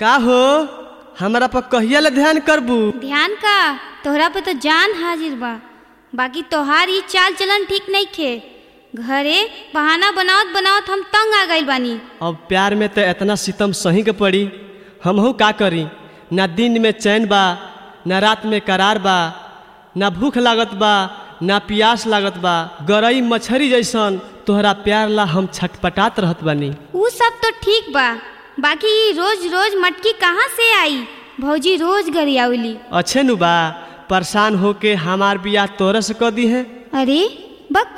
का हो हमरा पर कहिया ले ध्यान करबू ध्यान का तोहरा पे तो जान हाजिर बा बाकी तोहार ई चाल चलन ठीक नहीं खे घरे बहाना बनावत बनावत हम तंग आ गइल बानी अब प्यार में तो इतना सितम सही के पड़ी हमहू का करी ना दिन में चैन बा ना रात में करार बा ना भूख लागत बा ना प्यास लागत बा गरई मछरी जैसन तोहरा प्यार ला हम छटपटात रहत बानी ऊ सब तो ठीक बा बाकी ई रोज रोज मटकी कहाँ से आई भौजी रोज गरियावली अच्छे नु बा परेशान होके हमार बियाह तोरे से क दी है अरे बक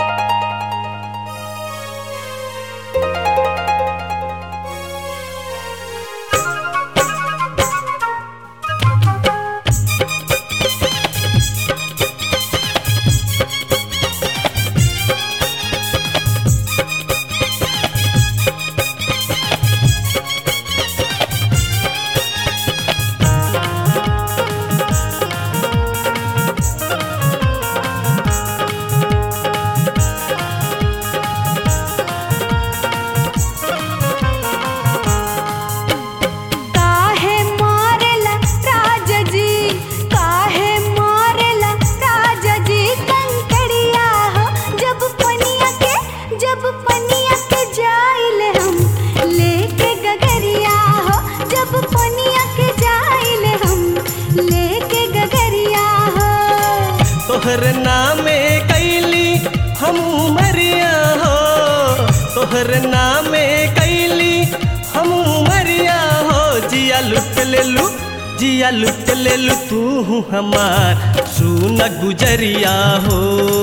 काहे मारेला राजा जी काहे मारेला राजा जी कंकड़िया हो जब पनिया के जब पनिया के जाइले हम लेके गगरिया हो जब पनिया के जाइले हम लेके गगरिया हो तोहर नामे कैली हम मरिया हो तोहर नामे कैली हम मरिया हो जिया लुट ले लू जिया लुट ले लू तू हमार सुन गुजरिया हो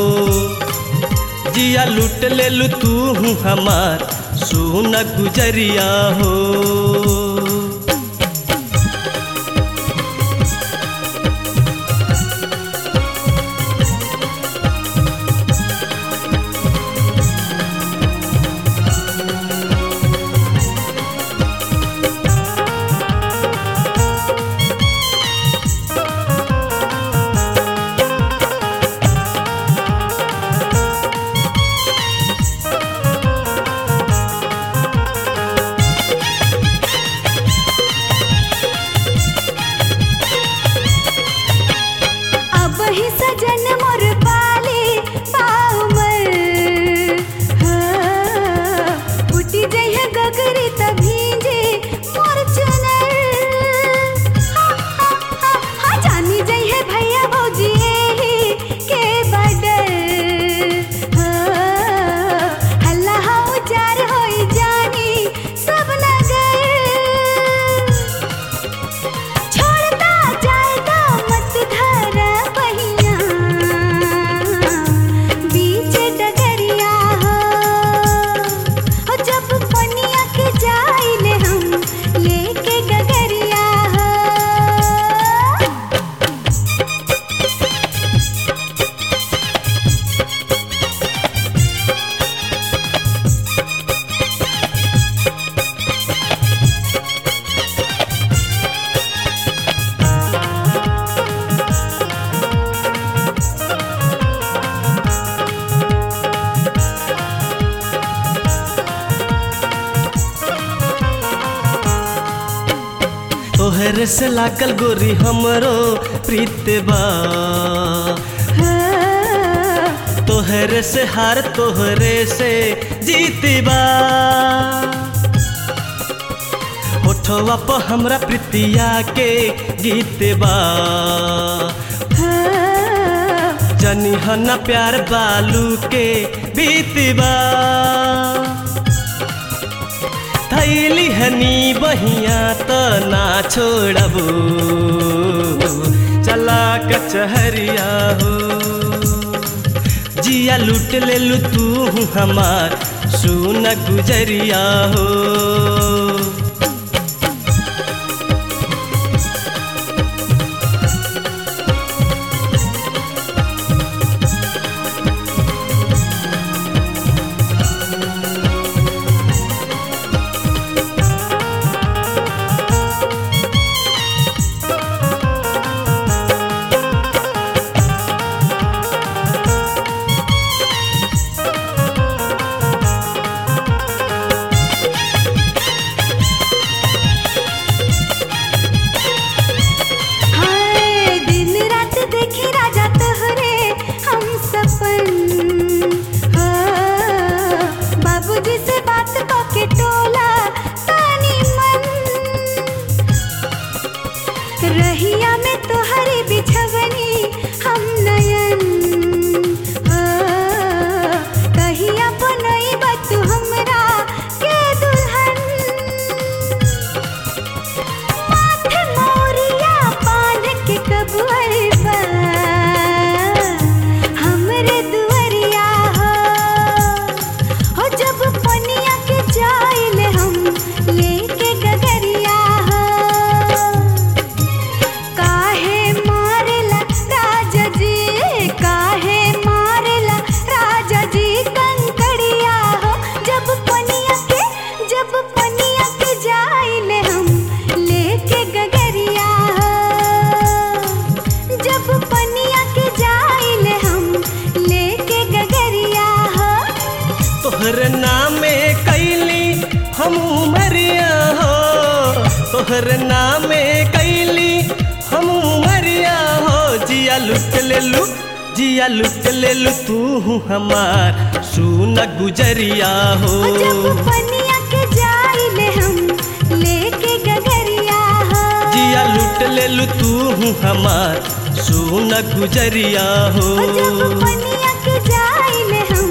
जिया लुट ले लू तू हमार सुन गुजरिया हो अब ही सजन मोर पाले पाउमर हाँ, फूटी जइहे गगरी त भींजे मोर चुनर हाँ, हाँ, हाँ, हाँ, जानी जइहे भैया भौजी एही के बडर हाँ, हल्ला हाउ जार होई जानी सब नगर छोड़ता जाएगा मत धरा पहिया बीच डगरिया हो हो जब पनिया के जाइले हम लेके गगरिया हो तोहर से लागल गोरी हमरो प्रीत बा तोहरे से हार तोहरे से जीतबा होठवा पर हमरा प्रीतिया के गीतबा जनी हना प्यार बालू के बीतबा थैली हनी बहिया त ना छोड़बू चला कचहरिया हो जिया लूट ले लू तू हमार सुन गुजरिया हो रहिया में तोहरी बिछवनी हम नयन हो कहिया बनई तू हमरा के दुल्हन माथे मोरिया बांध के कबूल बा हमरे दुअरिया हो हो जब पनिया के जाइले हम लेके गगरिया हो काहे मारेला राजा जी काहे मारेला राजा जी कंकड़िया हो जब पनिया के जब पनिया के जाइले हम लेके गगरिया हो जब पनिया के जाइले हम लेके गगरिया हो तोहर नामे कैली हम उमरिया हो तोहर नामे कैली हम उमरिया हो जिया लुट लेलू जिया लुट लेलू तू हमार सुन गुजरिया हो जब पनिया के जाइले हम लेके गगरिया हो जिया लुट लेलू तू हमार सुन गुजरिया हो जब पनिया के जाइले हम